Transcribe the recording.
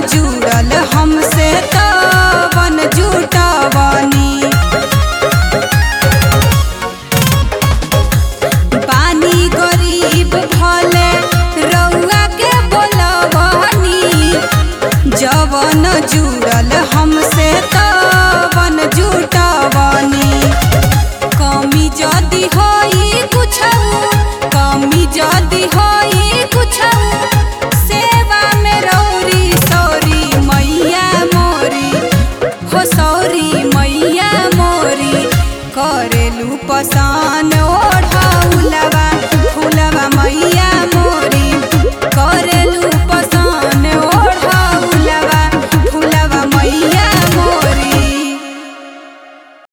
जुड़ल हमसे तवन जुटवनी पानी गरीब भले रउआ के बोलवनी जवन जुड़ल हमसे तवन जुटवनी कमी जदी होई कुछ कमी जदी होई कुछ सेवा में रौरी सौरी मैया मोरी हो सौरी मैया मोरी करेलू पसान